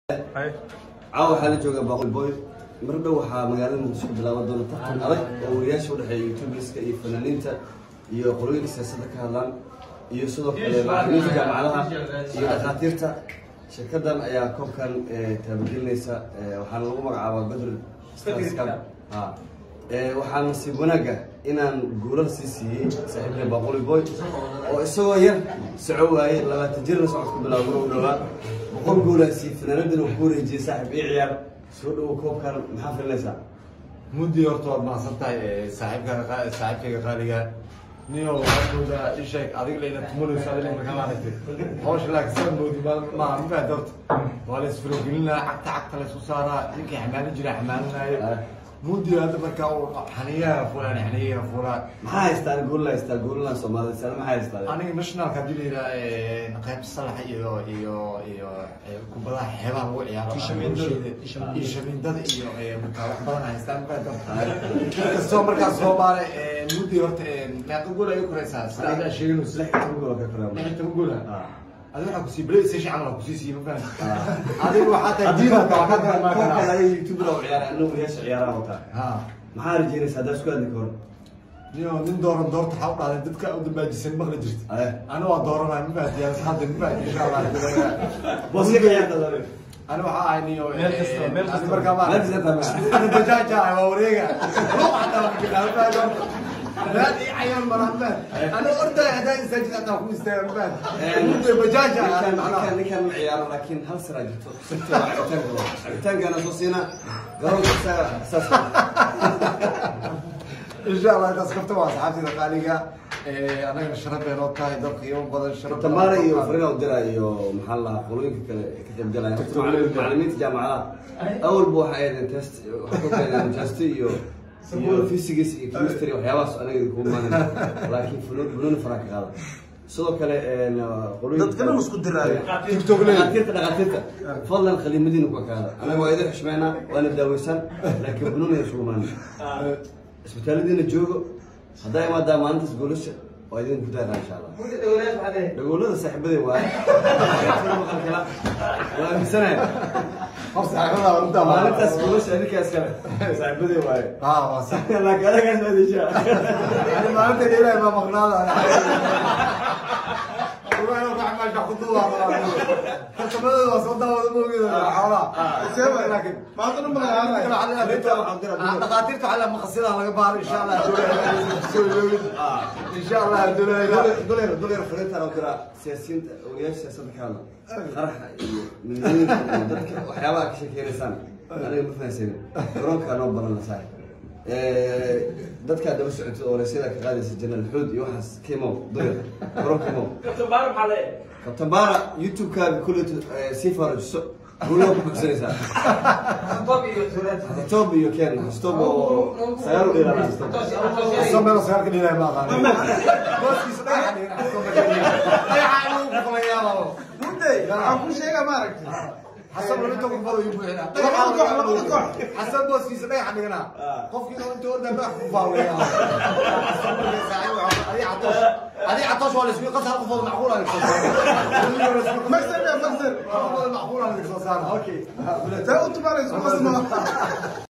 caawa waxaa la joogaa baaqul boy mar dhow waxaa magaalada muqdisho bilaaban doona tartan adag oo wariyaasha udhexeeya youtuberska iyo fanaaniinta iyo qolooyinka siyaasadda ka hadlaan iyo sidoo kale macalimiinta jaamacadaha iyo dhakhaatiirta shirkadan ayaa koobkan taabagelinaysa waxaana lagu magacaabaa bedr ha waxaa nasiib wanaaga inaan guulal sii siiyey saaxiibka baaquli boy oo isagoo yar soco waaye labaatan jirna socodku bilaabo u dhawaa boqol guulaasi fanaanadana uu ku wareejiyey saaxiib ii ciyaar soo dhawo koobkan maxaa filinaysaa muddi horta waad mahadsan tahay saaxiibka saaxiibkayga qaaliga niyo waxaad moodaa isheeg adiga layna tumanayso adiga markaa aragtay hawsha laakiin saa moodi maaha mafaad horta waa la isfirogelinaa cagta cagta la isku saaraa ninkii xamaalin jira xamaalinaayo muddi hadda markaa uu xaniyaha fulaan xaniyaha fulaan maxaa haystaan guulna haystaa guulna soomaalida sana maxaa haystaa aniga nationalka hadii la yidhaha qaybta salaxa iyo iyo iyo kubadaha xeebaha lagu ciyaaro iyo shamindada iyo markaa wax badan haystaan inkastoo markaa soomaali muddi horta meeqa gool ay u koraysaa sida adaa sheeganayso lix toban gool ka koraa lix toban gool adiga waxaa kusii playstation camal kusii siiye ma fahamti adiga waxaa tahay diidanka waxaa tahay maa koobkan kana adiga youtuber oo ciyaara anna wariyaasha ciyaaraha wataa ha maxaa rajeynaysaa haddaa isku hadli kahor niyo nin dooran doorta waxaa u dhahday dadka u dambaajisan maqli jirta aye ana waa dooranaya ma fahamti yaa hadda ma fahamti insha allah booska ka ciyaarta dabe أنا waxaa niyo Meel kasta- meel kasta- markaa ma meel kasta tamaa. أنا بجاجة waa wareega حتى لا دي عيال مرحبا أنا أرد هذا إنسان أنا أخوي استعمال أنت بجاجة ninkan أنا ninkan ninkan ma ciyaaro laakiin hal sira jirto sirta waa cabitaanka waa cabitaankaana soo siina garoonka isaga saas إن شاء الله إذا سكبت مع صحابتي الغالية أنا شرف بين وقتها دق يوم بدل شرف tamaara iyo farina u dira iyo maxaa la lahaa qolooyinka kale ee ka qayb galaya horta macallimiin- macallimiinta jaamacadaha awalba waxay ahaydeen test waxay ku keeneen test iyo iyo physics iyo chemistry waxyaabahaas anaga idinku imaanin laakiin funuun funuun faraa ka qaada sidoo kale een, qolooyinka Dadkana wuu isku diraayo. TikTok leh. dhakhaatiirta dhakhaatiirta fadlan khaliimadiina ku ekaada anaga waa idin xushmeynaa waana daaweysaan laakiin funuun ay isugu imaanin isbitaalladiina joogo haddaa imaadaa maalintaas goolasha waa idin ku daaraa insha allah dhagoolada saaxiibadey waaye maqalkala waa aaminsanaya خمسة عقلها وأنت maalintaas goolasha adinkaas kale saaxiibadey waaye آه وصح laakiin adagaas ma adisha أنا ما أنت ليه ما مغناطة أنا والله لو راح ماشي خطوة حتى بدل وصلت هذا مو كذا حوالي سيبك لكن ما أظن ما غيرها. دقاتير تعلم مقصدها على قبار ان شاء الله ان شاء الله dolyar dolyar fariintaan oo kira siyaasiyiinta ogayaasha siyaasadda ka hadla qaraxa iyo midnimada iyo dadka waxyaabaha ka sheekeynaysaan aniga ma fahansanin garoonkaa noo baran la saaxib dadkaa daba socotay oo wareysyada ka qaadaysa janaal xuud iyo waxaas kimow dolyar garoon kimow kabtan baara youtube-kaaga kulleeto sii faarajiso guulaa ku buxsanaysaa stoob iyo ken stoob oo sagaal u dheeraada stoob سمي له سيارك اللي ما غاني بس يصدق Mudday, waxaan kuu sheegaa ma aragtay. حسب لو انت قبضوا يبوحنا Labada koox, labada koox. حسب بس يصدق حقنا قف كده انت ورده راح فاول يا هذه عطش هذه عطش ولا اسمي قصها قفل معقوله Magsan yaa magsan. معقوله اوكي Taa u tumaanayso, kuwaas ma-